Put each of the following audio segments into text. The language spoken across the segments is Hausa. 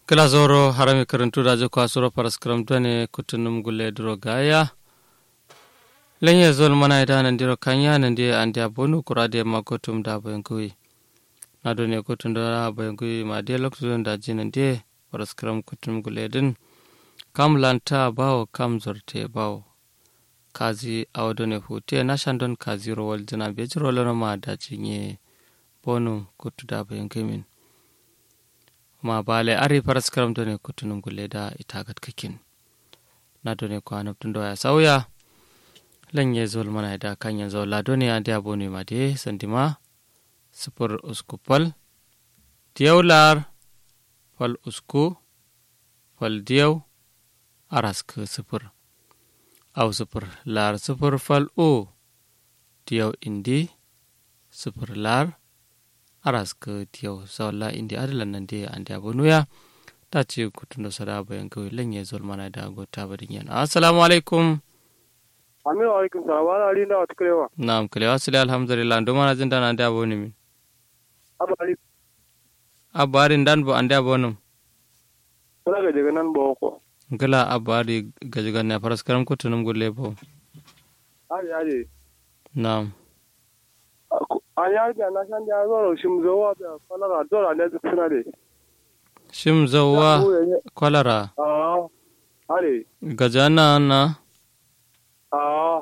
kila zoro harami karantu daje ko asuro paras karamtane kutunum gulle duro gaya lenye zol mana ida nan diro kanya nan di andi abonu kurade makotum da bayangui na do ne kutun da bayangui ma de lokto da jinan de paras karam kutunum gulle din kam lanta bawo kam zorte bawo kazi awdo ne hute na shandon kazi rowal jina be jiro lana ma da jinye bonu kutu da bayangui min ma bale ari paras karam do ne kutunum gulle da itagat kakin na do ne ko anabtun do ya sauya lan ye zol mana da kan yanzu la do ne andi aboni ma de sandima sifir usku pal diyaw lar fal usku fal diyaw arask sifir aw sifir lar sifir fal o diyaw indi sifir lar arask diyaw sawla indi adalan nan de andi abonuya ta ce kutundo sada bayan kawai lan ye zol mana da gota badin yan assalamu alaikum Amin wa alaikum salam wa ali da wata kulewa. Na'am kulewa sile alhamdulillah ndo mana jin dana da boni min. Abu ali Abarin dan bo ande bonum. kula ga daga nan ba ko. Gala abari gajigan ne faras karam kutunum gulle bo. Ali ali. Na'am. An ya ga na san da zo shi mu zo wa da kala dora ne suna de. Shim zawwa kwalara Ah. Ali. gajana na Ah.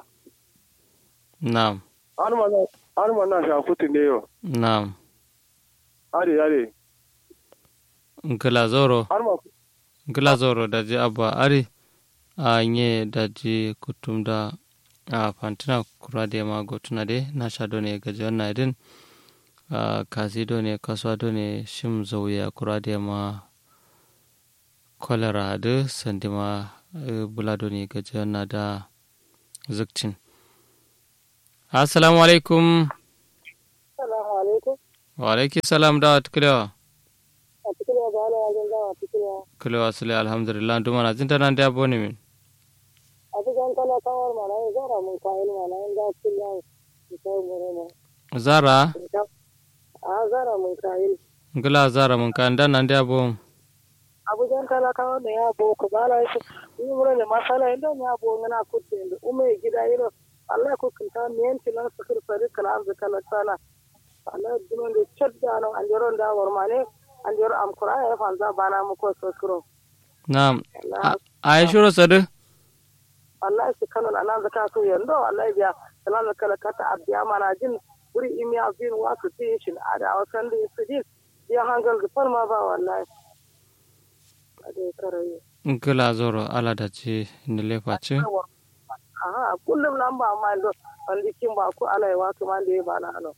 na'am An ma an ma na sha kutu ne yo. na'am Ali ali. gala zoro An ma gala zoro da ji abba ari a nye da ji kutum da a fantina kura da ma gotuna de na sha do ne gajigan na din a kasi do ne kaswa do ne shim zawya kura da ma kwalara da sandima eh, bula do ne gajigan na da zukcin assalamu alaikum Assalamu alaikum. wa alaiki salam da wata kulewa A cikin ya bala ya zan gawa cikin ya. kulewa sule alhamdulillah duma na jinta nan da abu ne min A cikin kala kawar mana ya zara mun kayan mana ya za su ya su kai mure ma. zara A zara mun kayan. gula zara mun kan dan nan da abu Abujan kala kawar da ya bo ku bala ya yi mure ne masala inda ya bo ngana kutte inda ume gida yiro. Allah ku kinta miyan tilan sakir fari kala arzu kala sana. Allah dunon da chodda no anjoron da warmane anjor am kura ya fanza bana mu ko sokiro. na'am Allah a yi shiro sadu wallahi su kano na nan zaka so yando wallahi biya sanan da kala kata abiya mana jin wuri imi abin wa su ti shin ada wasan da su ji ya hangal da farma ba wallahi ade karaye gula zoro ala da ce ni lefa ce aha kullum nan ba ma do wanda kin ba ku alai wa kuma da ya bana ano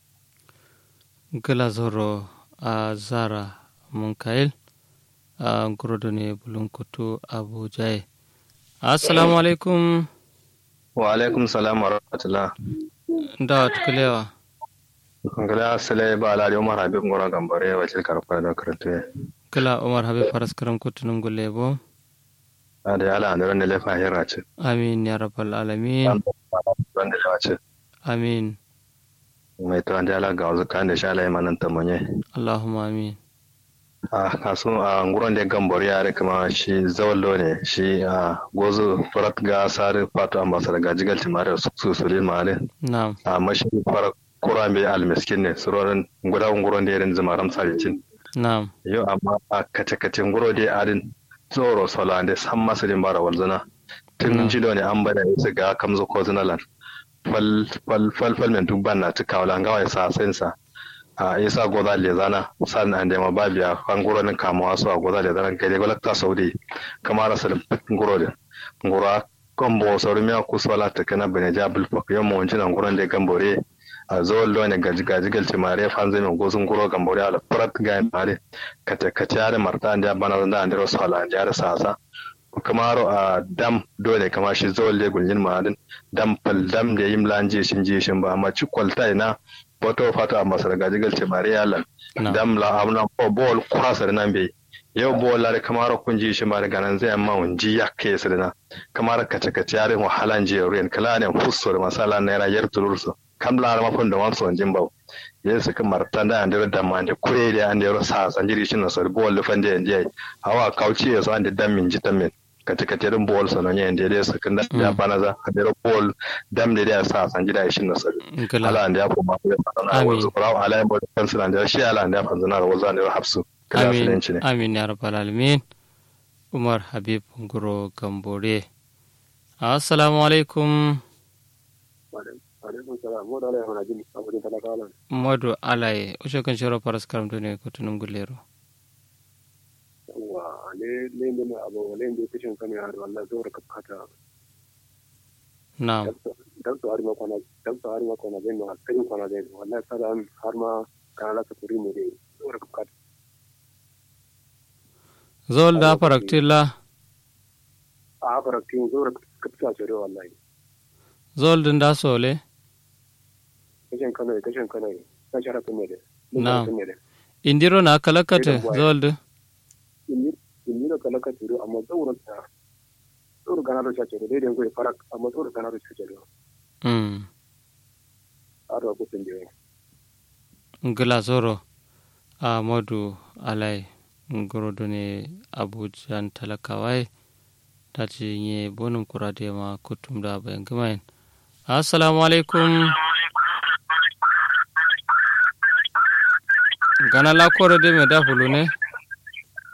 gula zoro a zara mun kail a gurodo ne bulun kutu abu jai assalamu alaikum wa alaikum salam wa rahmatullah da wata kulewa ngala sale ba ala umar habib ngora gambare wa til karfa da karatu gula umar habib faras karam kutunum gulle bo ada ala an ran le fahira ce amin ya rabbal alamin ran da ce amin mai to an ala ga wasu kan da sha lai manan tamonye allahumma amin a kasu a nguron da gambare ya kuma shi zawallo ne shi a gozo farat ga sare fatu ambassador ga jigal timare su sulin mare na'am a mashi farat kurambe almiskin ne surorin gudan nguron da yarin zamaram saricin na'am yau amma a kace-kacen guro dai adin tsoro solande san masu bara walzana tun Mm. jilo ne an bada su ga kamzo ko zinalan fal fal fal fal men duk banna ta kawla ngawa ya sa sensa a isa goza le zana san an da mababiya kan guro ne kamawa su a goza le zana gare gola ta saudi kamar rasul guro da guro kombo sauri miya kusola ta kana bane jabul fak yamma wancin an guron da gambore a zuwan lo ne gaji gaji galci mare fan zai mai gozun guro gambore ala prat ga mare kata kata ya da marta da bana da an da rasu ala da sasa kamaro a dam dole kama shi zuwan le gulin ma'adin dam fal dam da yim lanje shin je shin ba amma ci kwalta ina foto fata amma sar gaji galci mare yalan na'am dam la amna ko bol kurasar nan bai yau bo la kamar kun ji shi ma daga nan zai amma un ji ya ke su na kamar kace kace yarin wahalan je ruwan kala ne fusso da masala naira yar tulursu kamla ma fon da wan son jimba ye su kan martan da ande da ma ande kure da ande ro sa san jiri shin so bol fan da ande hawa kauci ya so ande dam min jitamin kati kati rin bol sono nye ande de su kan da ya bana za ande ro bol dam de da sa san jira shin so ngala ala ande ya ko ma ko na Amin. wa su rawa ala mo kan su ande shi ala ande ya fan zana ro zan ro hafsu kala su amin ne amin ya rabbal alamin umar habib nguro gambore assalamu alaikum alaikum salam mo da ala yana jin abin talakawa modu alaye ushe kan shiro paras karam dune kutunum gulero wa ne ne ne mai abu ne ne kishin kame har wallahi zo ka kata na'am dan su har ma kwana dan su har ma kwana zai ma kai kwana zai wallahi sada an har ma kana la ka turi ne dai zo ka kata zol da paraktilla a fara kin zo ka kata ce wallahi zol din da sole kishin kame kishin kame ka shara kun ne Na'am. da indiro na kalakate Irin waye. zol de inni inni da kala ka turi amma tsauran ta tsoro gana da chace da dai ngoi farak amma tsoro gana da chace da mm aro ko tin je ngila zoro a modu alai ngoro dune abujan talakawai daji nye bonum kurade ma kutum da bayan gamayin assalamu alaikum gana la kore de me da fulu ne